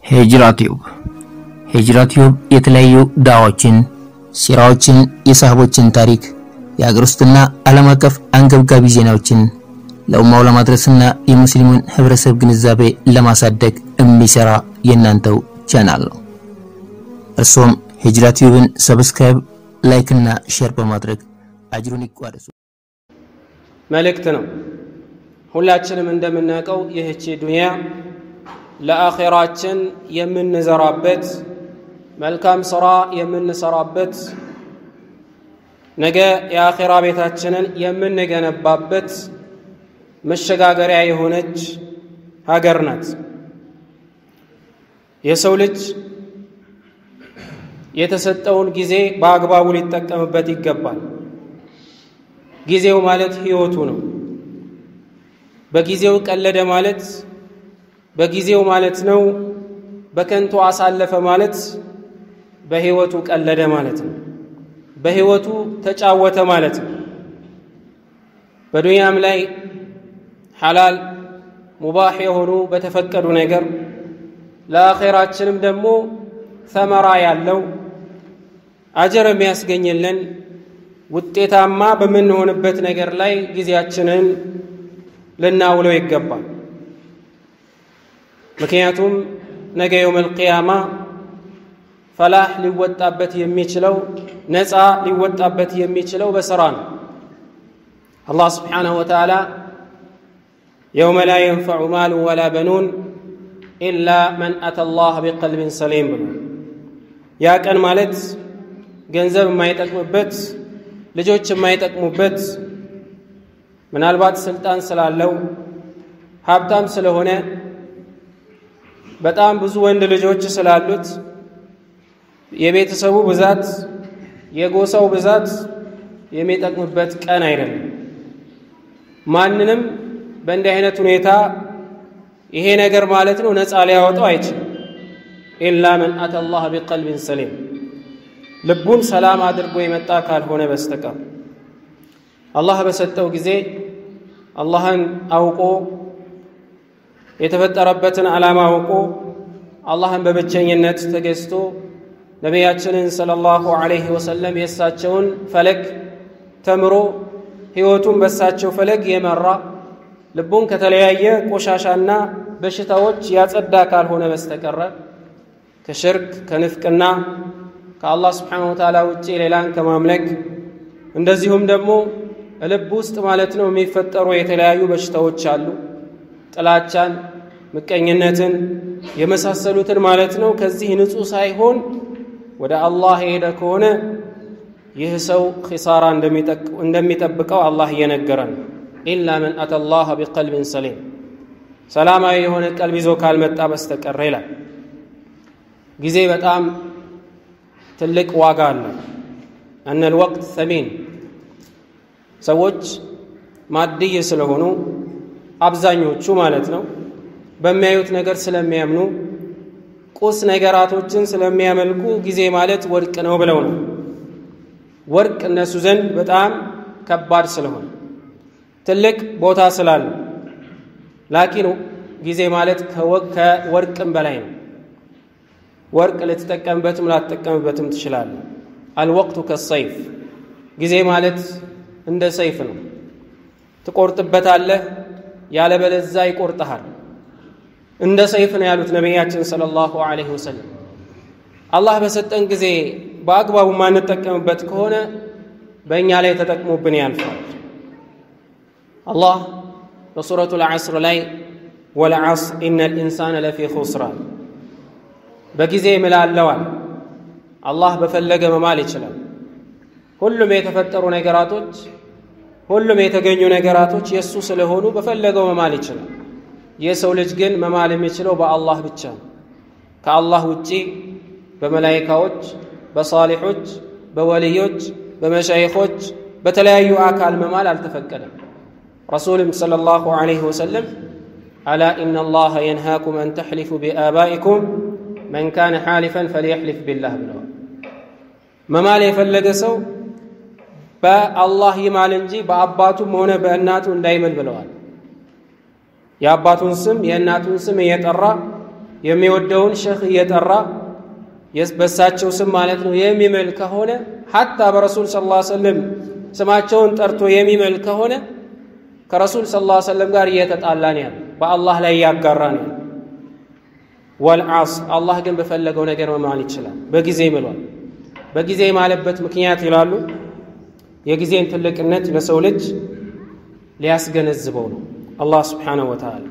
ሂጅራ ቲዩብ ሂጅራ ቲዩብ የተለያዩ ዳዋዎችን፣ ሲራዎችን፣ የሳህቦችን ታሪክ፣ የሀገር ውስጥና ዓለም አቀፍ አንገብጋቢ ዜናዎችን ለኡማው ለማድረስና የሙስሊሙን ህብረተሰብ ግንዛቤ ለማሳደግ የሚሰራ የእናንተው ቻናል ነው። እርሶም ሂጅራ ቲዩብን ሰብስክራይብ፣ ላይክ እና ሼር በማድረግ አጅሩን ይቋደሱ። መልእክት ነው። ሁላችንም እንደምናውቀው ይህቺ ዱንያ ለአኼራችን የምንዘራበት መልካም ስራ የምንሰራበት ነገ የአኼራ ቤታችንን የምንገነባበት መሸጋገሪያ የሆነች ሀገር ናት። የሰው ልጅ የተሰጠውን ጊዜ በአግባቡ ሊጠቀምበት ይገባል። ጊዜው ማለት ህይወቱ ነው። በጊዜው ቀለደ ማለት በጊዜው ማለት ነው። በከንቱ አሳለፈ ማለት በህይወቱ ቀለደ ማለት ነው። በህይወቱ ተጫወተ ማለት ነው። በዱንያም ላይ ሐላል ሙባህ የሆኑ በተፈቀዱ ነገር ለአኼራችንም ደግሞ ሰመራ ያለው አጀር የሚያስገኝልን ውጤታማ በምንሆንበት ነገር ላይ ጊዜያችንን ልናውለው ይገባል። ምክንያቱም ነገ የውመል ቂያማ ፈላህ ሊወጣበት የሚችለው ነፃ ሊወጣበት የሚችለው በስራ ነው። አላህ ስብሓነሁ ወተዓላ የውመ ላ የንፈዑ ማሉ ወላ በኑን ኢላ መን አተ ላህ ቢቀልብን ሰሊም ብሎ ያ ቀን ማለት ገንዘብ የማይጠቅምበት ልጆች የማይጠቅሙበት ምናልባት ስልጣን ስላለው ሀብታም ስለሆነ በጣም ብዙ ወንድ ልጆች ስላሉት የቤተሰቡ ብዛት የጎሳው ብዛት የሚጠቅምበት ቀን አይደለም። ማንንም በእንዲህ አይነት ሁኔታ ይሄ ነገር ማለት ነው ነፃ ሊያወጣው አይችልም። ኢላ መን አተ ላህ ቢቀልቢን ሰሊም ልቡን ሰላም አድርጎ የመጣ ካልሆነ በስተቀር አላህ በሰጠው ጊዜ አላህን አውቆ የተፈጠረበትን ዓላማ አውቆ አላህን በብቸኝነት ተገዝቶ ነቢያችንን ሰለላሁ ዐለይሂ ወሰለም የእሳቸውን ፈለግ ተምሮ ሕይወቱን በእሳቸው ፈለግ የመራ ልቡን ከተለያየ ቆሻሻና በሽታዎች ያጸዳ ካልሆነ በስተቀረ ከሽርክ ከንፍቅና ከአላህ ስብሓነሁ ወተዓላ ውጪ ሌላን ከማምለክ እንደዚሁም ደግሞ ልብ ውስጥ ማለት ነው የሚፈጠሩ የተለያዩ በሽታዎች አሉ። ጥላቻን፣ ምቀኝነትን የመሳሰሉትን ማለት ነው። ከዚህ ንጹሕ ሳይሆን ወደ አላህ የሄደ ከሆነ ይህ ሰው ኺሳራ እንደሚጠብቀው አላህ እየነገረን ኢላ መን አተ ላህ ቢቀልብን ሰሊም ሰላማዊ የሆነ ቀልብ ይዞ ካልመጣ በስተቀረ ይላል። ጊዜ በጣም ትልቅ ዋጋ አለው። እነል ወቅት ሰሚን ሰዎች ማድይ ስለሆኑ አብዛኞቹ ማለት ነው በሚያዩት ነገር ስለሚያምኑ ቁስ ነገራቶችን ስለሚያመልኩ ጊዜ ማለት ወርቅ ነው ብለው ነው። ወርቅ እነሱ ዘንድ በጣም ከባድ ስለሆነ ትልቅ ቦታ ስላለው፣ ላኪን ጊዜ ማለት ከወርቅም በላይ ነው። ወርቅ ልትጠቀምበትም ላትጠቀምበትም ትችላለህ። አልወቅቱ ከሰይፍ ጊዜ ማለት እንደ ሰይፍ ነው። ትቆርጥበታለህ፣ ያለበለዛ ይቆርጠሃል። እንደ ሰይፍ ነው ያሉት ነቢያችን ሰለላሁ ዐለይሂ ወሰለም። አላህ በሰጠን ጊዜ በአግባቡ ማንጠቀምበት ከሆነ በእኛ ላይ ተጠቅሞብን ያልፋል። አላህ በሱረቱ ልዓስር ላይ ወልዓስር ኢነል ኢንሳነ ለፊ ኹስራን በጊዜ ምላለዋል። አላህ በፈለገ መማል ይችላል። ሁሉም የተፈጠሩ ነገራቶች ሁሉም የተገኙ ነገራቶች የእሱ ስለሆኑ በፈለገው መማል ይችላል። የሰው ልጅ ግን መማል የሚችለው በአላህ ብቻ ነው። ከአላህ ውጪ በመላይካዎች፣ በሳሊሖች፣ በወልዮች፣ በመሻይኾች በተለያዩ አካል መማል አልተፈቀደም። ረሱልም ሰለላሁ ዐለይሂ ወሰለም አላ ኢነ ላሀ የንሃኩም አን ተሕሊፉ ቢአባኢኩም መን ካነ ሓሊፈን ፈልየሕሊፍ ቢላህ ብለዋል። መማል የፈለገ ሰው በአላህ ይማል እንጂ በአባቱም ሆነ በእናቱ እንዳይምል ብለዋል። የአባቱን ስም የእናቱን ስም እየጠራ የሚወደውን ሸህ እየጠራ በሳቸው ስም ማለት ነው የሚምል ከሆነ ሐታ በረሱል ስ ላ ሰለም ስማቸውን ጠርቶ የሚምል ከሆነ ከረሱል ስ ላ ሰለም ጋር እየተጣላ ነው ያለ በአላህ ላይ እያጋራ ነው ያለ ወልዓስ አላህ ግን በፈለገው ነገር መማል ይችላል በጊዜ ይምሏል በጊዜ የማለበት ምክንያት ይላሉ የጊዜን ትልቅነት ለሰው ልጅ ሊያስገነዝበው ነው አላህ ስብሓነሁ ወተዓላ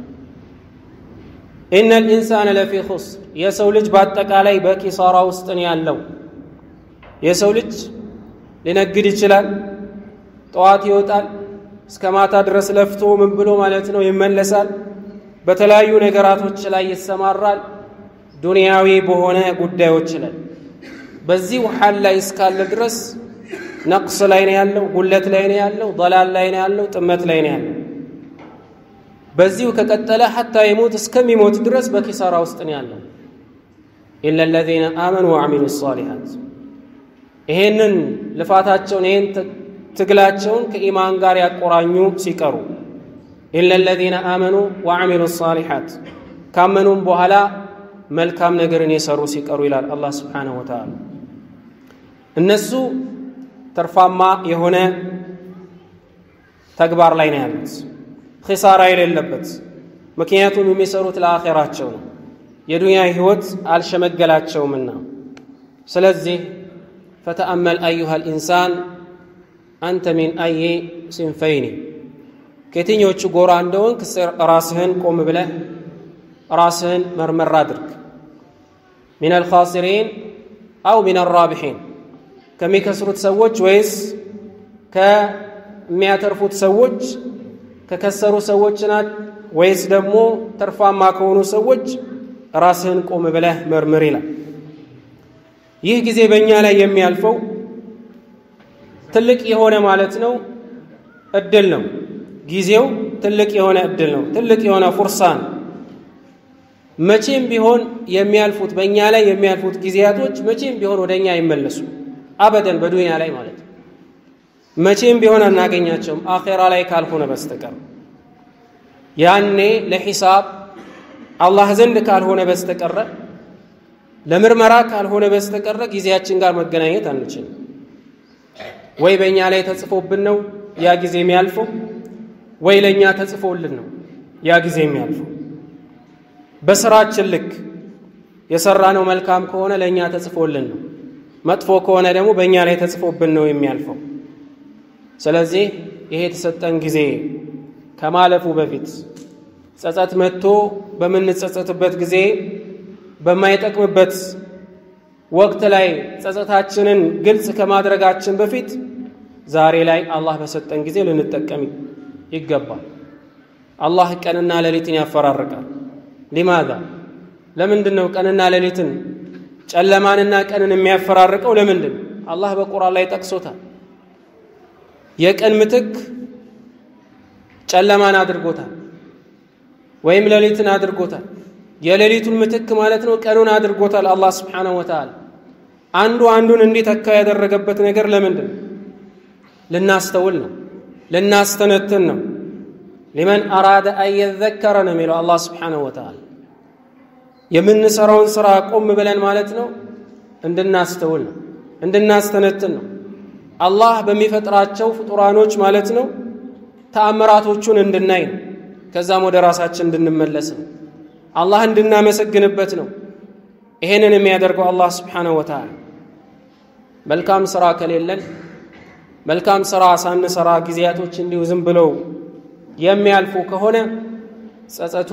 ኢነ ልኢንሳነ ለፊ ኹስር የሰው ልጅ በአጠቃላይ በኪሳራ ውስጥ ነው ያለው የሰው ልጅ ሊነግድ ይችላል ጠዋት ይወጣል እስከ ማታ ድረስ ለፍቶ ምን ብሎ ማለት ነው ይመለሳል በተለያዩ ነገራቶች ላይ ይሰማራል ዱንያዊ በሆነ ጉዳዮች ላይ በዚህ ውሓል ላይ እስካለ ድረስ ነቅስ ላይ ነው ያለው ጉለት ላይ ነው ያለው ضላል ላይ ነው ያለው ጥመት ላይ ነው ያለው በዚሁ ከቀጠለ ሐታ የሞት እስከሚሞት ድረስ በኪሳራ ውስጥ ነው ያለው ኢላ ለዚነ አመኑ ወዐሚሉ ሷሊሓት ይሄንን ልፋታቸውን ይሄን ትግላቸውን ከኢማን ጋር ያቆራኙ ሲቀሩ ኢላ ለዚነ አመኑ ወዐሚሉ ሷሊሓት ካመኑም በኋላ መልካም ነገርን የሰሩ ሲቀሩ ይላል አላህ ስብሓነሁ ወተዓላ እነሱ ትርፋማ የሆነ ተግባር ላይ ነው ያሉት ኺሳራ የሌለበት ምክንያቱም የሚሰሩት ለአኼራቸው ነው የዱንያ ህይወት አልሸመገላቸውምና ስለዚህ ፈተአመል አዩሃ ልኢንሳን አንተ ሚን አይ ሲንፈይኒ ከየትኞቹ ጎራ እንደሆንክ ራስህን ቆም ብለህ ራስህን መርመር አድርግ ሚን አልኻሲሪን አው ሚን አራቢሒን ከሚከስሩት ሰዎች ወይስ ከሚያተርፉት ሰዎች ከከሰሩ ሰዎች ናት ወይስ ደግሞ ተርፋማ ከሆኑ ሰዎች ራስህን ቆም ብለህ መርምር ይላል ይህ ጊዜ በእኛ ላይ የሚያልፈው ትልቅ የሆነ ማለት ነው እድል ነው ጊዜው ትልቅ የሆነ እድል ነው ትልቅ የሆነ ፉርሳ ነው መቼም ቢሆን የሚያልፉት በእኛ ላይ የሚያልፉት ጊዜያቶች መቼም ቢሆን ወደ እኛ አይመለሱ አበደን በዱንያ ላይ ማለት ነው መቼም ቢሆን አናገኛቸውም አኼራ ላይ ካልሆነ በስተቀር ያኔ ለሒሳብ አላህ ዘንድ ካልሆነ በስተቀረ ለምርመራ ካልሆነ በስተቀረ ጊዜያችን ጋር መገናኘት አንችልም ወይ በእኛ ላይ ተጽፎብን ነው ያ ጊዜ የሚያልፈው ወይ ለእኛ ተጽፎልን ነው ያ ጊዜ የሚያልፈው በስራችን ልክ የሰራነው መልካም ከሆነ ለእኛ ተጽፎልን ነው መጥፎ ከሆነ ደግሞ በእኛ ላይ ተጽፎብን ነው የሚያልፈው ስለዚህ ይሄ የተሰጠን ጊዜ ከማለፉ በፊት ጸጸት መጥቶ በምንጸጸትበት ጊዜ በማይጠቅምበት ወቅት ላይ ጸጸታችንን ግልጽ ከማድረጋችን በፊት ዛሬ ላይ አላህ በሰጠን ጊዜ ልንጠቀም ይገባል አላህ ቀንና ሌሊትን ያፈራርቃል ሊማዛ ለምንድን ነው ቀንና ሌሊትን ጨለማንና ቀንን የሚያፈራርቀው ለምንድን አላህ በቁርአን ላይ ጠቅሶታል የቀን ምትክ ጨለማን አድርጎታል ወይም ሌሊትን አድርጎታል የሌሊቱን ምትክ ማለት ነው ቀኑን አድርጎታል አላህ ስብሓነሁ ወተዓላ አንዱ አንዱን እንዲተካ ያደረገበት ነገር ለምንድን ነው ልናስተውል ነው ልናስተነትን ነው ሊመን አራደ አን የዘከረ ነው የሚለው አላህ ስብሓነሁ ወተዓላ የምንሰራውን ስራ ቆም ብለን ማለት ነው እንድናስተውል ነው እንድናስተነትን ነው አላህ በሚፈጥራቸው ፍጡራኖች ማለት ነው ተአምራቶቹን እንድናይ ነው ከዛም ወደ ራሳችን እንድንመለስ ነው አላህ እንድናመሰግንበት ነው ይሄንን የሚያደርገው አላህ ስብሓነሁ ወተዓላ መልካም ስራ ከሌለን መልካም ስራ ሳንሰራ ጊዜያቶች እንዲሁ ዝም ብለው የሚያልፉ ከሆነ ጸጸቱ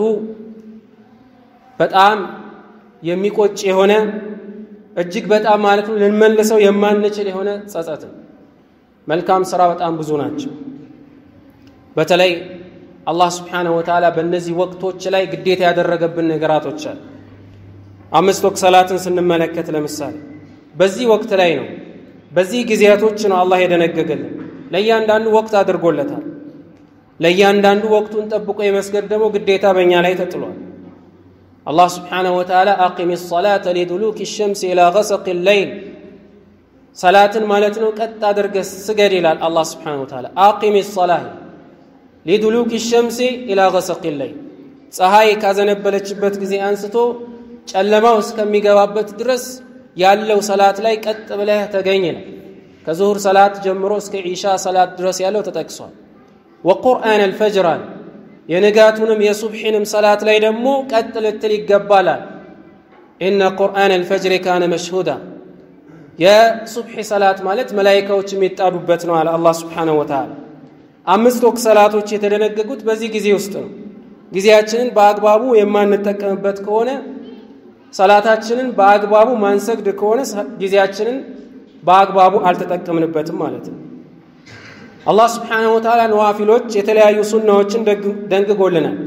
በጣም የሚቆጭ የሆነ እጅግ በጣም ማለት ነው ልንመልሰው የማንችል የሆነ ጸጸት ነው መልካም ስራ በጣም ብዙ ናቸው በተለይ አላህ ስብሓነሁ ወተዓላ በእነዚህ ወቅቶች ላይ ግዴታ ያደረገብን ነገራቶች አሉ አምስት ወቅት ሰላትን ስንመለከት ለምሳሌ በዚህ ወቅት ላይ ነው በዚህ ጊዜያቶች ነው አላህ የደነገገልን ለእያንዳንዱ ወቅት አድርጎለታል ለእያንዳንዱ ወቅቱን ጠብቆ የመስገድ ደግሞ ግዴታ በእኛ ላይ ተጥሏል አላህ ስብሓነሁ ወተዓላ አቂም ሰላተ ሊዱሉክ ሸምስ ኢላ ገሰቅ ለይል ሰላትን ማለት ነው ቀጥ አድርገ ስገድ ይላል አላህ ስብሓነሁ ወተዓላ አቂም ሰላህ ሊዱሉክ ሸምሲ ኢላ ገሰቅ ለይል ፀሐይ ካዘነበለችበት ጊዜ አንስቶ ጨለማው እስከሚገባበት ድረስ ያለው ሰላት ላይ ቀጥ ብለህ ተገኝ ነው። ከዙሁር ሰላት ጀምሮ እስከ ዒሻ ሰላት ድረስ ያለው ተጠቅሷል። ወቁርአን አልፈጅር አለ። የንጋቱንም የሱብሒንም ሰላት ላይ ደግሞ ቀጥ ልትል ይገባላል። ኢነ ቁርአን አልፈጅር ካነ መሽሁዳ የሱብሒ ሰላት ማለት መላይካዎች የሚጣዱበት ነው አለ አላህ ስብሓነሁ ወተዓላ። አምስት ወቅት ሰላቶች የተደነገጉት በዚህ ጊዜ ውስጥ ነው። ጊዜያችንን በአግባቡ የማንጠቀምበት ከሆነ ሰላታችንን በአግባቡ ማንሰግድ ከሆነ ጊዜያችንን በአግባቡ አልተጠቀምንበትም ማለት ነው። አላህ ስብሓነሁ ወተዓላ ነዋፊሎች የተለያዩ ሱናዎችን ደንግጎልናል።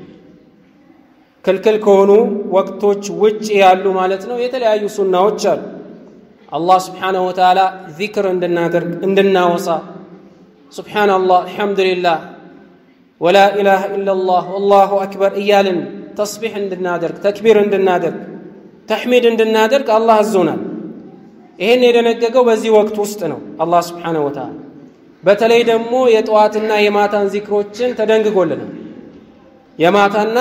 ክልክል ከሆኑ ወቅቶች ውጭ ያሉ ማለት ነው የተለያዩ ሱናዎች አሉ። አላህ ስብሓነሁ ወተዓላ ዚክር እንድናደርግ እንድናወሳ ሱብሓነላህ አልሐምዱሊላህ ወላ ኢላሃ ኢለላህ ወላሁ አክበር እያልን ተስቢሕ እንድናደርግ ተክቢር እንድናደርግ ተሕሚድ እንድናደርግ አላህ አዞናል። ይህን የደነገገው በዚህ ወቅት ውስጥ ነው አላህ ስብሓነሁ ወተዓላ። በተለይ ደግሞ የጠዋትና የማታን ዚክሮችን ተደንግጎልናል። የማታና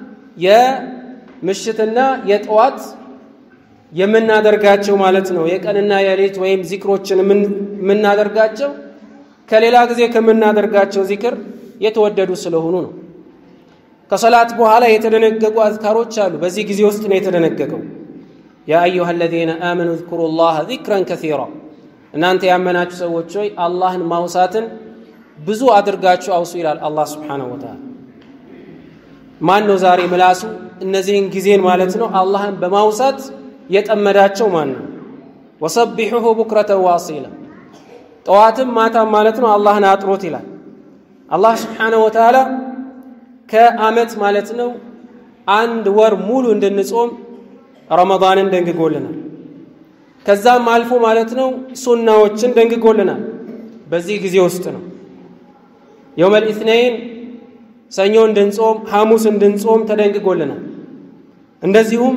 የምሽትና የጠዋት የምናደርጋቸው ማለት ነው የቀንና የሌት ወይም ዚክሮችን የምናደርጋቸው ከሌላ ጊዜ ከምናደርጋቸው ዚክር የተወደዱ ስለሆኑ ነው። ከሰላት በኋላ የተደነገጉ አዝካሮች አሉ። በዚህ ጊዜ ውስጥ ነው የተደነገገው። ያ አዩሃ አለዚነ አመኑ ዝኩሩ ላህ ዚክረን ከሲራ፣ እናንተ ያመናችሁ ሰዎች ሆይ አላህን ማውሳትን ብዙ አድርጋችሁ አውሱ ይላል አላህ ስብሓነሁ ወተዓላ። ማን ነው ዛሬ ምላሱ እነዚህን ጊዜን ማለት ነው አላህን በማውሳት የጠመዳቸው ማን ነው? ወሰቢሑሁ ቡክረተን ዋሲላ ጠዋትም ማታም ማለት ነው አላህን አጥሮት ይላል። አላህ ስብሓነሁ ወተዓላ ከዓመት ማለት ነው አንድ ወር ሙሉ እንድንጾም ረመዳንን ደንግጎልናል። ከዛም አልፎ ማለት ነው ሱናዎችን ደንግጎልናል። በዚህ ጊዜ ውስጥ ነው የውመል ኢትነይን ሰኞ እንድንጾም፣ ሐሙስ እንድንጾም ተደንግጎልናል። እንደዚሁም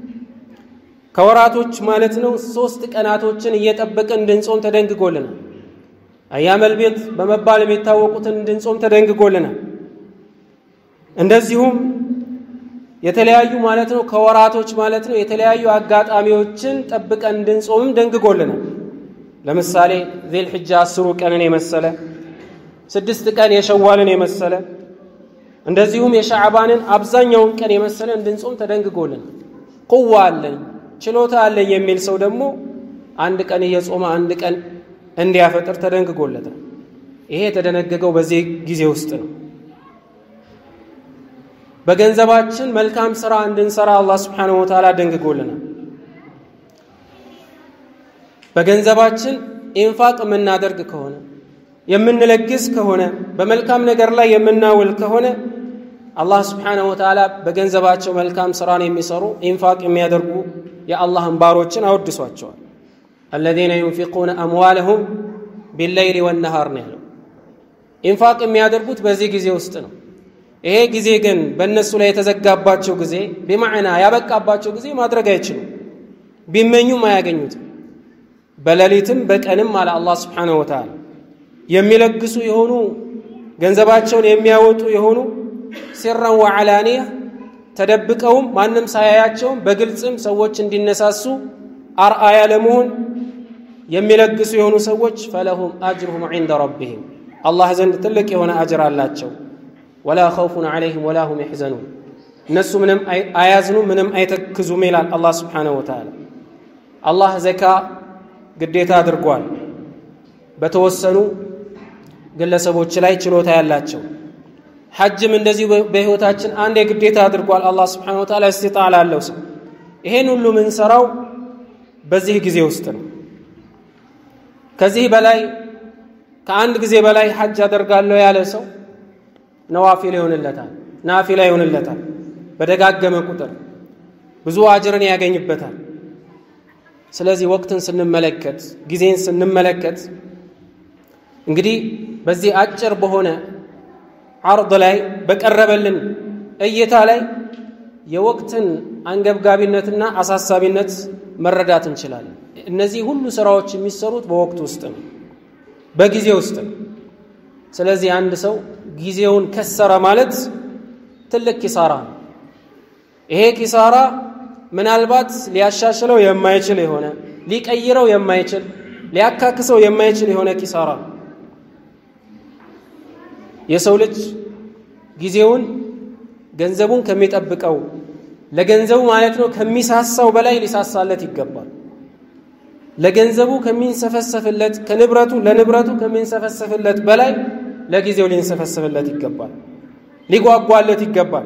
ከወራቶች ማለት ነው ሶስት ቀናቶችን እየጠበቅን እንድንጾም ተደንግጎልናል። አያመል ቤት በመባል የሚታወቁትን እንድንጾም ተደንግጎልናል። እንደዚሁም የተለያዩ ማለት ነው ከወራቶች ማለት ነው የተለያዩ አጋጣሚዎችን ጠብቀን እንድንጾምም ደንግጎልናል። ለምሳሌ ዚል ሕጃ አስሩ ቀንን የመሰለ ስድስት ቀን የሸዋልን የመሰለ እንደዚሁም የሻዕባንን አብዛኛውን ቀን የመሰለ እንድንጾም ተደንግጎልናል። ቁዋ አለኝ ችሎታ አለኝ የሚል ሰው ደግሞ አንድ ቀን እየጾመ አንድ ቀን እንዲያፈጥር ተደንግጎለታል። ይሄ የተደነገገው በዚህ ጊዜ ውስጥ ነው። በገንዘባችን መልካም ስራ እንድንሰራ አላህ ስብሓነሁ ወተዓላ ደንግጎልናል። በገንዘባችን ኢንፋቅ የምናደርግ ከሆነ የምንለግስ ከሆነ በመልካም ነገር ላይ የምናውል ከሆነ አላህ ስብሓነሁ ወተዓላ በገንዘባቸው መልካም ስራን የሚሰሩ ኢንፋቅ የሚያደርጉ የአላህን ባሮችን አወድሷቸዋል። አለዚነ ዩንፊቁነ አምዋለሁም ቢለይሊ ወነሃር ነው ያለው። ኢንፋቅ የሚያደርጉት በዚህ ጊዜ ውስጥ ነው። ይሄ ጊዜ ግን በእነሱ ላይ የተዘጋባቸው ጊዜ ቢማዕና ያበቃባቸው ጊዜ ማድረግ አይችሉም። ቢመኙም አያገኙትም። በሌሊትም በቀንም አለ አላህ ስብሓነሁ ወተዓላ የሚለግሱ የሆኑ ገንዘባቸውን የሚያወጡ የሆኑ ሲራን ወዓላንያ ተደብቀውም ማንም ሳያያቸውም በግልጽም ሰዎች እንዲነሳሱ አርአያ ለመሆን የሚለግሱ የሆኑ ሰዎች ፈለሁም አጅሩሁም ዒንደ ረቢህም አላህ ዘንድ ትልቅ የሆነ አጅር አላቸው። ወላ ኸውፉን ዐለይህም ወላ ሁም የሕዘኑን እነሱ ምንም አያዝኑ ምንም አይተክዙም ይላል አላህ ስብሓነሁ ወተዓላ። አላህ ዘካ ግዴታ አድርጓል በተወሰኑ ግለሰቦች ላይ ችሎታ ያላቸው። ሐጅም እንደዚሁ በሕይወታችን አንድ የግዴታ አድርጓል አላህ ስብሓነሁ ወተዓላ እስቲጣዕ ላለው ሰው። ይሄን ሁሉ የምንሰራው በዚህ ጊዜ ውስጥ ነው። ከዚህ በላይ ከአንድ ጊዜ በላይ ሐጅ አደርጋለሁ ያለ ሰው ነዋፊል ይሆንለታል፣ ናፊላ ይሆንለታል። በደጋገመ ቁጥር ብዙ አጅርን ያገኝበታል። ስለዚህ ወቅትን ስንመለከት ጊዜን ስንመለከት እንግዲህ በዚህ አጭር በሆነ ዓርድ ላይ በቀረበልን እይታ ላይ የወቅትን አንገብጋቢነትና አሳሳቢነት መረዳት እንችላለን። እነዚህ ሁሉ ስራዎች የሚሰሩት በወቅት ውስጥ ነው፣ በጊዜ ውስጥ ነው። ስለዚህ አንድ ሰው ጊዜውን ከሰረ ማለት ትልቅ ኪሳራ ነው። ይሄ ኪሳራ ምናልባት ሊያሻሽለው የማይችል የሆነ ሊቀይረው የማይችል ሊያካክሰው የማይችል የሆነ ኪሳራ ነው። የሰው ልጅ ጊዜውን ገንዘቡን ከሚጠብቀው ለገንዘቡ ማለት ነው ከሚሳሳው በላይ ሊሳሳለት ይገባል። ለገንዘቡ ከሚንሰፈሰፍለት ከንብረቱ ለንብረቱ ከሚንሰፈሰፍለት በላይ ለጊዜው ሊንሰፈሰፍለት ይገባል፣ ሊጓጓለት ይገባል።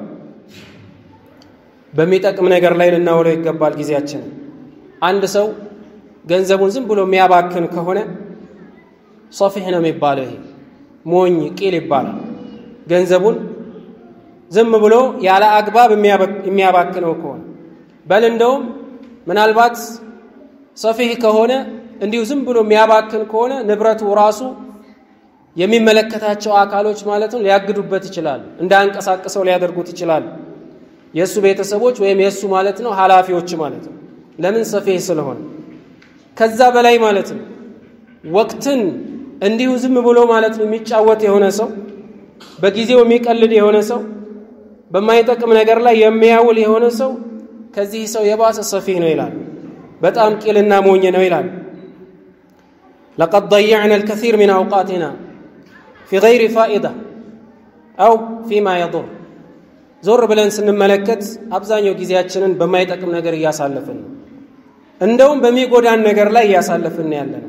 በሚጠቅም ነገር ላይ ልናውለው ይገባል ጊዜያችንን። አንድ ሰው ገንዘቡን ዝም ብሎ የሚያባክን ከሆነ ሶፊሕ ነው የሚባለው። ይሄ ሞኝ ቂል ይባላል። ገንዘቡን ዝም ብሎ ያለ አግባብ የሚያባክነው ከሆነ በል እንደውም ምናልባት ሰፊህ ከሆነ እንዲሁ ዝም ብሎ የሚያባክን ከሆነ ንብረቱ ራሱ የሚመለከታቸው አካሎች ማለት ነው ሊያግዱበት ይችላሉ፣ እንዳያንቀሳቅሰው ሊያደርጉት ይችላሉ። የእሱ ቤተሰቦች ወይም የእሱ ማለት ነው ኃላፊዎች ማለት ነው። ለምን ሰፊህ ስለሆነ። ከዛ በላይ ማለት ነው ወቅትን እንዲሁ ዝም ብሎ ማለት ነው የሚጫወት የሆነ ሰው፣ በጊዜው የሚቀልድ የሆነ ሰው፣ በማይጠቅም ነገር ላይ የሚያውል የሆነ ሰው ከዚህ ሰው የባሰ ሰፊህ ነው ይላል። በጣም ቂልና ሞኝ ነው ይላል። ለቀድ ضيعنا الكثير من أوقاتنا في غير فائدة أو فيما يضر ዞር ብለን ስንመለከት አብዛኛው ጊዜያችንን በማይጠቅም ነገር እያሳለፍን ነው። እንደውም በሚጎዳን ነገር ላይ እያሳለፍን ያለ ነው።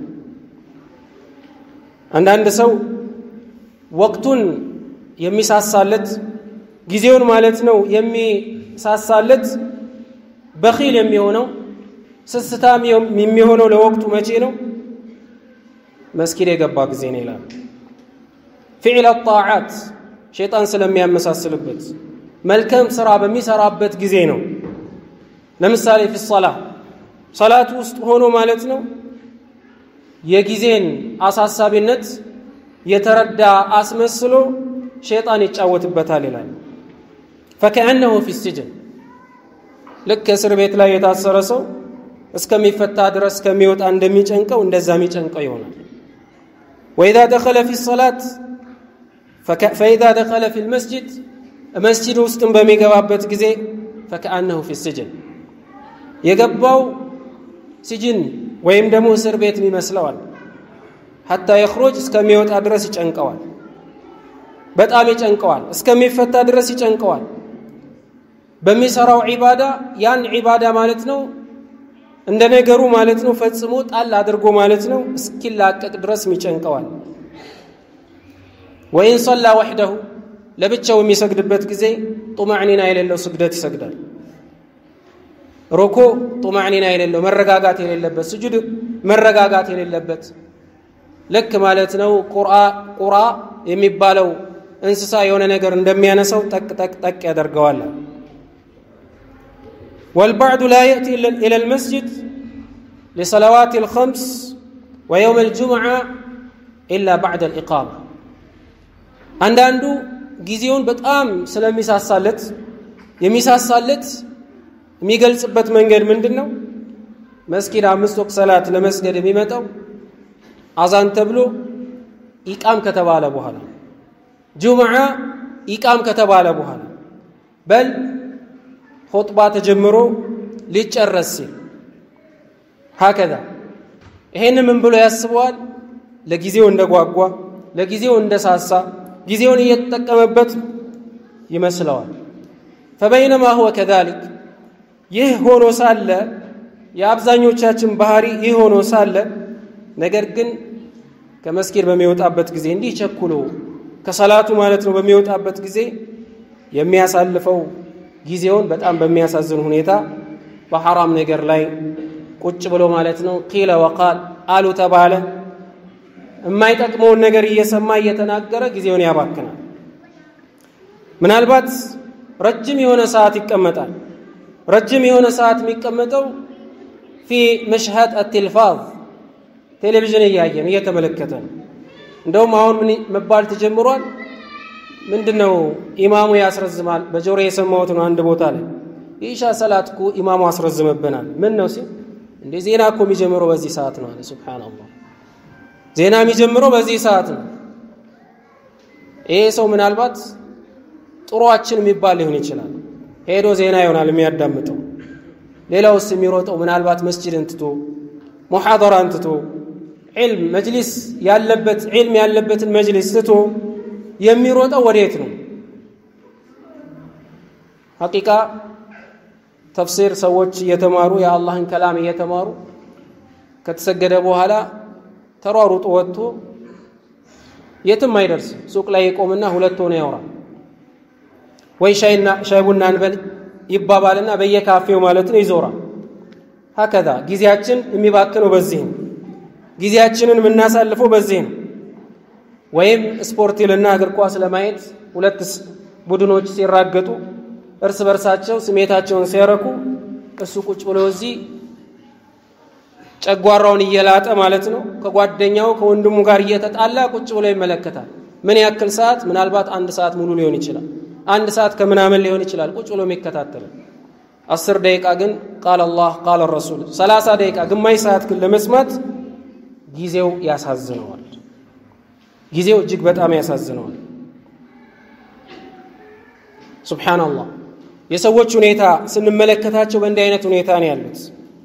አንዳንድ ሰው ወቅቱን የሚሳሳለት ጊዜውን ማለት ነው የሚሳሳለት በኺል የሚሆነው ስስታም የሚሆነው ለወቅቱ መቼ ነው? መስጊድ የገባ ጊዜ ነው ይላል። ፊዕል ጣዓት ሸይጣን ስለሚያመሳስልበት መልካም ስራ በሚሰራበት ጊዜ ነው። ለምሳሌ ፊ ሰላ ሰላቱ ውስጥ ሆኖ ማለት ነው የጊዜን አሳሳቢነት የተረዳ አስመስሎ ሸይጣን ይጫወትበታል ይላል። ፈከአነሁ ፊ ስጅን ልክ እስር ቤት ላይ የታሰረ ሰው እስከሚፈታ ድረስ ከሚወጣ እንደሚጨንቀው እንደዛ የሚጨንቀው ይሆናል። ወኢዛ ደኸለ ፊ ሰላት ፈኢዛ ደኸለ ፊ ልመስጅድ መስጅድ ውስጥም በሚገባበት ጊዜ ፈከአነሁ ፊ ስጅን የገባው ሲጅን ወይም ደግሞ እስር ቤት ይመስለዋል። ሐታ የኽሮጅ እስከሚወጣ ድረስ ይጨንቀዋል። በጣም ይጨንቀዋል። እስከሚፈታ ድረስ ይጨንቀዋል። በሚሰራው ዒባዳ ያን ዒባዳ ማለት ነው እንደ ነገሩ ማለት ነው ፈጽሞ ጣል አድርጎ ማለት ነው እስኪላቀቅ ድረስ ይጨንቀዋል። ወይን ሰላ ወሕደሁ ለብቻው የሚሰግድበት ጊዜ ጡማዕኒና የሌለው ስግደት ይሰግዳል። ሮኮ ጡማዕኒና የሌለው መረጋጋት የሌለበት ስጁድ መረጋጋት የሌለበት ልክ ማለት ነው ቁራ የሚባለው እንስሳ የሆነ ነገር እንደሚያነሳው ጠቅ ጠቅ ጠቅ ያደርገዋል። والبعض لا يأتي إلى المسجد لصلوات الخمس ويوم الجمعة إلا بعد الإقامة አንዳንዱ ጊዜውን በጣም ስለሚሳሳለት የሚሳሳለት የሚገልጽበት መንገድ ምንድን ነው? መስጊድ አምስት ወቅት ሰላት ለመስገድ የሚመጣው አዛን ተብሎ ኢቃም ከተባለ በኋላ ጁምዓ ኢቃም ከተባለ በኋላ በል ሆጥባ ተጀምሮ ሊጨረስ ሲል ሀከዛ ይሄን ምን ብሎ ያስበዋል? ለጊዜው እንደጓጓ ለጊዜው እንደሳሳ ጊዜውን እየተጠቀመበት ይመስለዋል። ፈበይነማ ሁወ ከዛሊክ ይህ ሆኖ ሳለ የአብዛኞቻችን ባህሪ ይህ ሆኖ ሳለ ነገር ግን ከመስጊድ በሚወጣበት ጊዜ እንዲህ ቸኩሎ ከሰላቱ ማለት ነው በሚወጣበት ጊዜ የሚያሳልፈው ጊዜውን በጣም በሚያሳዝን ሁኔታ በሐራም ነገር ላይ ቁጭ ብሎ ማለት ነው ቂለ ወቃል አሉ ተባለ የማይጠቅመውን ነገር እየሰማ እየተናገረ ጊዜውን ያባክናል። ምናልባት ረጅም የሆነ ሰዓት ይቀመጣል። ረጅም የሆነ ሰዓት የሚቀመጠው ፊ መሽሀድ አቴልፋዝ ቴሌቪዥን እያየን እየተመለከተ ነው። እንደውም አሁን ምን መባል ተጀምሯል። ምንድን ነው ኢማሙ ያስረዝማል። በጆሮ የሰማሁት ነው አንድ ቦታ ላይ የኢሻ ሰላት እኮ ኢማሙ አስረዝምብናል። ምን ነው ሲል እንደ ዜና እኮ የሚጀምረው በዚህ ሰዓት ነው አለ። ሱብሓነላህ ዜና የሚጀምረው በዚህ ሰዓት ነው። ይሄ ሰው ምናልባት ጥሩዋችን የሚባል ሊሆን ይችላል። ሄዶ ዜና ይሆናል የሚያዳምጠው። ሌላውስ የሚሮጠው ምናልባት መስጂድን ትቶ ሙሓደራን ትቶ ዒልም መጅሊስ ያለበት ዒልም ያለበትን መጅሊስ ትቶ የሚሮጠው ወዴት ነው? ሐቂቃ ተፍሲር ሰዎች እየተማሩ የአላህን ከላም እየተማሩ ከተሰገደ በኋላ ተሯሩጦ ወጥቶ የትም አይደርስም። ሱቅ ላይ ይቆምና ሁለት ሆነ ያወራል። ወይ ሻይና ሻይ ቡና እንበል ይባባልና በየካፌው ማለት ነው ይዞራል። ሀከዛ ጊዜያችን የሚባክነው በዚህ ነው። ጊዜያችንን የምናሳልፈው በዚህ ነው። ወይም ስፖርት ይልና እግር ኳስ ለማየት ሁለት ቡድኖች ሲራገጡ እርስ በርሳቸው ስሜታቸውን ሲያረኩ እሱ ቁጭ ብሎ እዚህ ጨጓራውን እየላጠ ማለት ነው ከጓደኛው ከወንድሙ ጋር እየተጣላ ቁጭ ብሎ ይመለከታል። ምን ያክል ሰዓት? ምናልባት አንድ ሰዓት ሙሉ ሊሆን ይችላል። አንድ ሰዓት ከምናምን ሊሆን ይችላል ቁጭ ብሎ የሚከታተል። አስር ደቂቃ ግን ቃል አላህ ቃል ረሱል፣ ሰላሳ ደቂቃ ግማሽ ሰዓት ግን ለመስማት ጊዜው ያሳዝነዋል። ጊዜው እጅግ በጣም ያሳዝነዋል። ሱብሓነላህ የሰዎች ሁኔታ ስንመለከታቸው በእንዲህ አይነት ሁኔታ ነው ያሉት።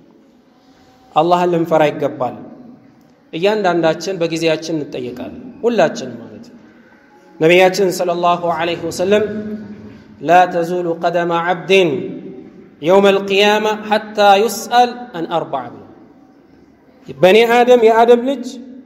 አላህን ልንፈራ ይገባል። እያንዳንዳችን በጊዜያችን እንጠየቃለን፣ ሁላችን ማለት ነው። ነቢያችን ሰለላሁ ዐለይሂ ወሰለም ላ ተዙሉ ቀደመ ዐብድን የውመ አልቅያማ ሐታ ዩስአል አን አርባዕ ብሎ በእኔ አደም የአደም ልጅ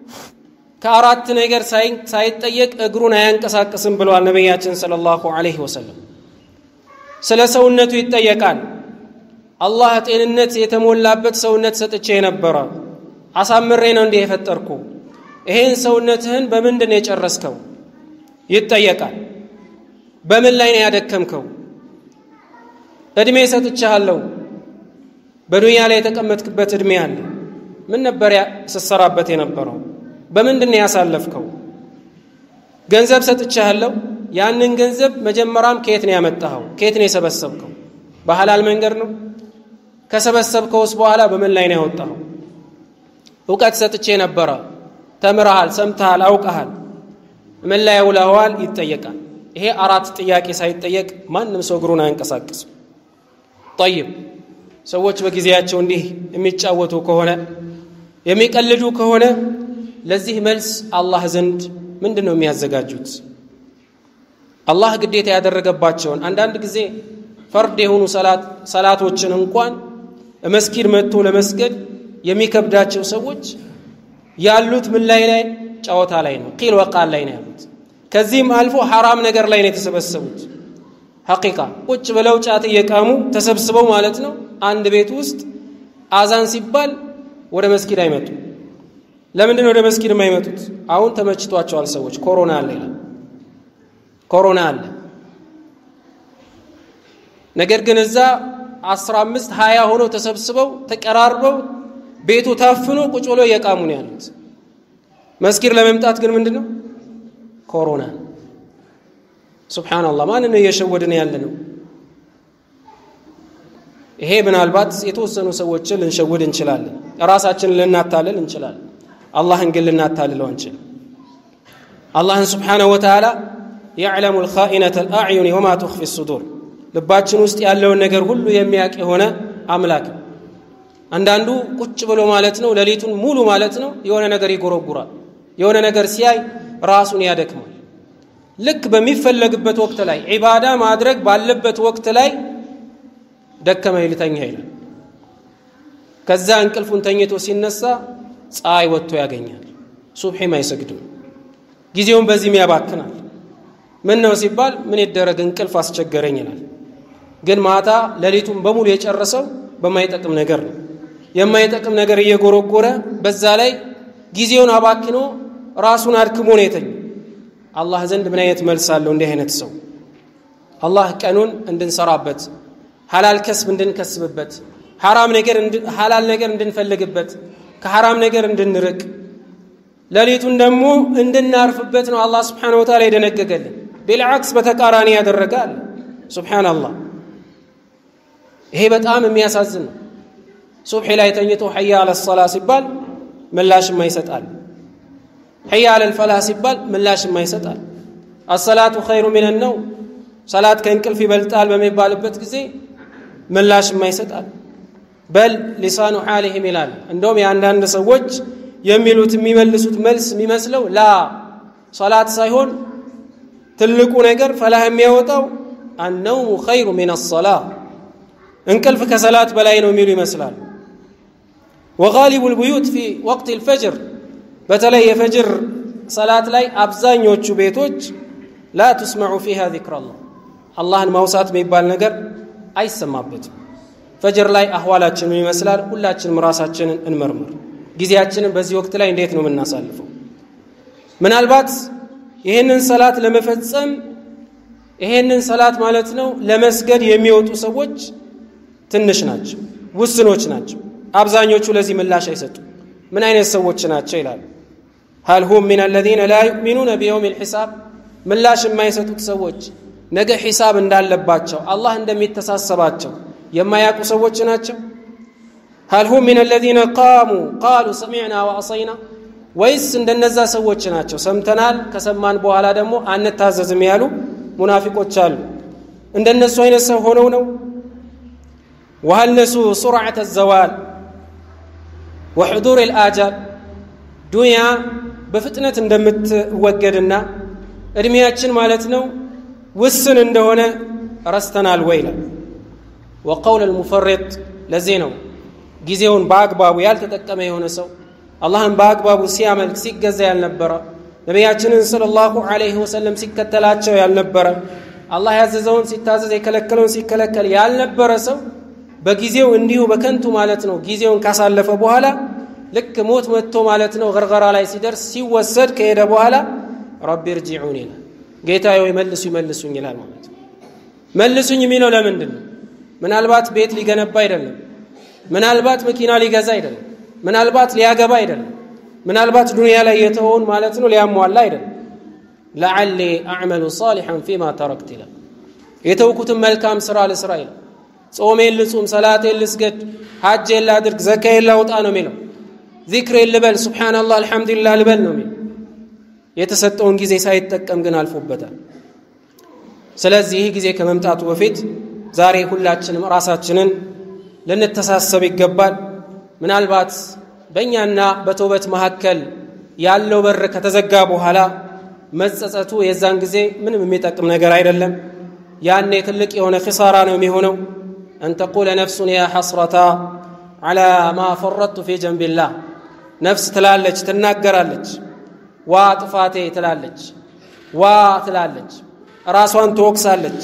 ከአራት ነገር ሳይጠየቅ እግሩን አያንቀሳቅስም ብለዋል ነቢያችን ሰለላሁ ዐለይሂ ወሰለም። ስለ ሰውነቱ ይጠየቃል። አላህ ጤንነት የተሞላበት ሰውነት ሰጥቼ ነበረ፣ አሳምሬ ነው እንዲህ የፈጠርኩ። ይሄን ሰውነትህን በምንድን ነው የጨረስከው? ይጠየቃል። በምን ላይ ነው ያደከምከው? እድሜ ሰጥቻለሁ። በዱንያ ላይ የተቀመጥክበት እድሜ አለ። ምን ነበር ስትሰራበት የነበረው? በምንድን ነው ያሳለፍከው? ገንዘብ ሰጥቻለሁ። ያንን ገንዘብ መጀመሪያም ከየት ነው ያመጣኸው? ከየት ነው የሰበሰብከው? በሐላል መንገድ ነው? ከሰበሰብከውስ በኋላ በምን ላይ ነው ያወጣኸው? እውቀት ሰጥቼ ነበረ። ተምረሃል፣ ሰምተሃል፣ አውቀሃል። ምን ላይ ውለኸዋል? ይጠየቃል። ይሄ አራት ጥያቄ ሳይጠየቅ ማንም ሰው እግሩን አያንቀሳቅስም። ጠይብ ሰዎች በጊዜያቸው እንዲህ የሚጫወቱ ከሆነ የሚቀልዱ ከሆነ ለዚህ መልስ አላህ ዘንድ ምንድን ነው የሚያዘጋጁት? አላህ ግዴታ ያደረገባቸውን አንዳንድ ጊዜ ፈርድ የሆኑ ሰላቶችን እንኳን መስጊድ መጥቶ ለመስገድ የሚከብዳቸው ሰዎች ያሉት ምን ላይ ላይ ጨዋታ ላይ ነው፣ ቂል ወቃል ላይ ነው ያሉት። ከዚህም አልፎ ሐራም ነገር ላይ ነው የተሰበሰቡት። ሐቂቃ ቁጭ ብለው ጫት እየቃሙ ተሰብስበው ማለት ነው አንድ ቤት ውስጥ አዛን ሲባል ወደ መስጊድ አይመጡ። ለምንድን ነው ወደ መስጊድ የማይመጡት? አሁን ተመችቷቸዋል ሰዎች። ኮሮና አለ ይላል። ኮሮና አለ። ነገር ግን እዛ አስራ አምስት ሀያ ሆነው ተሰብስበው ተቀራርበው ቤቱ ታፍኖ ቁጭ ብሎ እየቃሙ ነው ያሉት። መስጊድ ለመምጣት ግን ምንድን ነው ኮሮና። ሱብሓነላህ ማንን ነው እየሸወድን ያለ ነው? ይሄ ምናልባት የተወሰኑ ሰዎችን ልንሸውድ እንችላለን፣ ራሳችንን ልናታልል እንችላለን። አላህን ግን ልናታልለው አንችልም። አላህን ስብሓነሁ ወተዓላ የዕለሙ ልኻኢነተ ልአዕዩን ወማ ትኽፊ ሱዱር ልባችን ውስጥ ያለውን ነገር ሁሉ የሚያውቅ የሆነ አምላክ ነው። አንዳንዱ ቁጭ ብሎ ማለት ነው ሌሊቱን ሙሉ ማለት ነው የሆነ ነገር ይጎረጉራል። የሆነ ነገር ሲያይ ራሱን ያደክማል። ልክ በሚፈለግበት ወቅት ላይ ዒባዳ ማድረግ ባለበት ወቅት ላይ ደከመ ይልተኛ ይላል። ከዛ እንቅልፉን ተኝቶ ሲነሳ ፀሐይ ወጥቶ ያገኛል። ሱብሒም አይሰግድም። ጊዜውን በዚህም ያባክናል። ምን ነው ሲባል ምን ይደረግ እንቅልፍ አስቸገረኝ ይላል። ግን ማታ ሌሊቱን በሙሉ የጨረሰው በማይጠቅም ነገር ነው። የማይጠቅም ነገር እየጎረጎረ በዛ ላይ ጊዜውን አባክኖ ራሱን አድክሞ ነው የተኝ። አላህ ዘንድ ምን አይነት መልስ አለው እንዲህ አይነት ሰው? አላህ ቀኑን እንድንሰራበት ሐላል ከስብ እንድንከስብበት ሐራም ነገር ሐላል ነገር እንድንፈልግበት ከሐራም ነገር እንድንርቅ ሌሊቱን ደግሞ እንድናርፍበት ነው አላህ ስብሓነሁ ወተዓላ የደነገገልን። ቢልዓክስ በተቃራኒ ያደረገ አለ። ሱብሓነላህ ይሄ በጣም የሚያሳዝን ነው። ሱብሒ ላይ ተኝቶ ሐያ አለ ሰላ ሲባል ምላሽ የማይሰጣል። ሐያ አለ ልፈላህ ሲባል ምላሽ የማይሰጣል። አሰላቱ ኸይሩ ሚነ ነው ሰላት ከእንቅልፍ ይበልጣል በሚባልበት ጊዜ ምላሽ የማይሰጣል። በል ሊሳኑ ሓሊህም ይላል። እንደውም የአንዳንድ ሰዎች የሚሉት የሚመልሱት መልስ የሚመስለው ላ ሰላት ሳይሆን ትልቁ ነገር ፈላህ የሚያወጣው አነውሙ ኸይሩ ሚን አሰላ እንቅልፍ ከሰላት በላይ ነው የሚሉ ይመስላል። ወጋሊቡ ልቡዩት ፊ ወቅት ልፈጅር በተለይ የፈጅር ሰላት ላይ አብዛኞቹ ቤቶች ላ ቱስመዑ ፊሃ ዚክረላህ አላህን ማውሳት የሚባል ነገር አይሰማበትም። ፈጅር ላይ አህዋላችን ምን ይመስላል? ሁላችንም ራሳችንን እንመርምር። ጊዜያችንን በዚህ ወቅት ላይ እንዴት ነው የምናሳልፈው? ምናልባት ይህንን ሰላት ለመፈጸም ይሄንን ሰላት ማለት ነው ለመስገድ የሚወጡ ሰዎች ትንሽ ናቸው፣ ውስኖች ናቸው። አብዛኞቹ ለዚህ ምላሽ አይሰጡም። ምን አይነት ሰዎች ናቸው ይላሉ። ሀል ሁም ሚን አለዚነ ላ ዩእሚኑነ ቢየውም ልሒሳብ ምላሽ የማይሰጡት ሰዎች ነገ ሒሳብ እንዳለባቸው አላህ እንደሚተሳሰባቸው የማያውቁ ሰዎች ናቸው። ሀል ሁም ሚን አለዚነ ቃሙ ቃሉ ሰሚዕና ወአሰይና ወይስ እንደነዛ ሰዎች ናቸው ሰምተናል ከሰማን በኋላ ደግሞ አንታዘዝም ያሉ ሙናፊቆች አሉ። እንደነሱ አይነት ሰው ሆነው ነው ወሀል ነሱ ሱርዓተ ዘዋል ወሕዱር ልአጃል ዱንያ በፍጥነት እንደምትወገድና እድሜያችን ማለት ነው ውስን እንደሆነ ረስተናል ወይ ይላል። ወቀውል ልሙፈሪጥ ለዚህ ነው ጊዜውን በአግባቡ ያልተጠቀመ የሆነ ሰው አላህን በአግባቡ ሲያመልክ ሲገዛ ያልነበረ ነቢያችንን ሰለላሁ ዐለይሂ ወሰለም ሲከተላቸው ያልነበረ አላህ ያዘዘውን ሲታዘዝ የከለከለውን ሲከለከል ያልነበረ ሰው በጊዜው እንዲሁ በከንቱ ማለት ነው ጊዜውን ካሳለፈ በኋላ ልክ ሞት መጥቶ ማለት ነው ገርገራ ላይ ሲደርስ ሲወሰድ ከሄደ በኋላ ረቢ እርጂዑን ይላል። ጌታ ወይ መልሱ ይመልሱኝ ይላል ማለት ነው። መልሱኝ የሚለው ለምንድን ነው? ምናልባት ቤት ሊገነባ አይደለም። ምናልባት መኪና ሊገዛ አይደለም። ምናልባት ሊያገባ አይደለም። ምናልባት ዱንያ ላይ የተወውን ማለት ነው ሊያሟላ አይደለም። ለዓሊ አዕመሉ ሳሊሐን ፊማ ተረክት ይላል። የተውኩትን መልካም ስራ ልስራ ይላል። ጾሜን ልጹም፣ ሰላቴን ልስገድ፣ ሐጄን ላድርግ፣ ዘካዬን ላውጣ ነው የሚለው። ዚክሬን ልበል፣ ሱብሓነላህ አልሐምዱሊላህ ልበል ነው የሚለው። የተሰጠውን ጊዜ ሳይጠቀም ግን አልፎበታል። ስለዚህ ይህ ጊዜ ከመምጣቱ በፊት ዛሬ ሁላችንም ራሳችንን ልንተሳሰብ ይገባል። ምናልባት በእኛና በተውበት መካከል ያለው በር ከተዘጋ በኋላ መጸጸቱ የዛን ጊዜ ምንም የሚጠቅም ነገር አይደለም። ያኔ ትልቅ የሆነ ኪሳራ ነው የሚሆነው። አን ተቁለ ነፍሱን ያ ሐስረታ ዓላ ማ ፈረጥቱ ፊ ጀንቢላህ ነፍስ ትላለች፣ ትናገራለች። ዋ ጥፋቴ ትላለች፣ ዋ ትላለች፣ ራሷን ትወቅሳለች።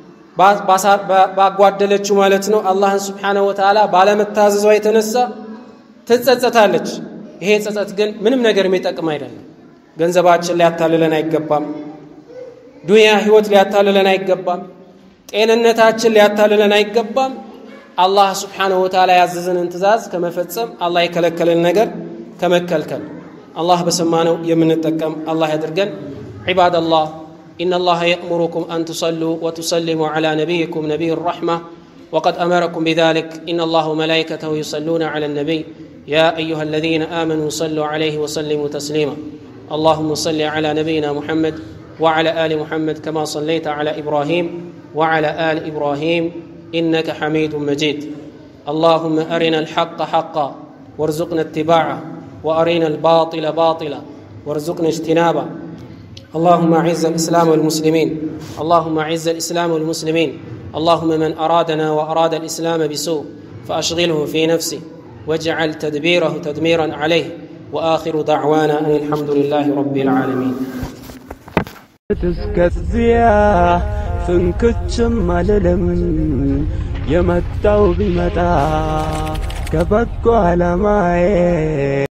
ባጓደለችው ማለት ነው አላህን ስብሓነሁ ወተዓላ ባለመታዘዟ የተነሳ ትጸጸታለች። ይሄ ጸጸት ግን ምንም ነገር የሚጠቅም አይደለም። ገንዘባችን ሊያታልለን አይገባም። ዱንያ ህይወት ሊያታልለን አይገባም። ጤንነታችን ሊያታልለን አይገባም። አላህ ስብሓነሁ ወተዓላ ያዘዘንን ትእዛዝ ከመፈጸም አላህ የከለከለን ነገር ከመከልከል አላህ በሰማነው የምንጠቀም አላህ ያድርገን። ዒባደላህ إن الله يأمركم أن تصلوا وتسلموا على نبيكم نبي الرحمة وقد أمركم بذلك إن الله وملائكته يصلون على النبي يا أيها الذين آمنوا صلوا عليه وسلموا تسليما اللهم صل على نبينا محمد وعلى آل محمد كما صليت على إبراهيم وعلى آل إبراهيم إنك حميد مجيد اللهم أرنا الحق حقا وارزقنا اتباعه وأرنا الباطل باطلا وارزقنا اجتنابه اللهم اعز الاسلام والمسلمين اللهم اعز الاسلام والمسلمين اللهم من ارادنا واراد الاسلام بسوء فاشغله في نفسه واجعل تدبيره تدميرا عليه واخر دعوانا ان الحمد لله رب العالمين እስከዚያ ፍንክችም አልልም የመጣው ቢመጣ ከበጎ ዓላማዬ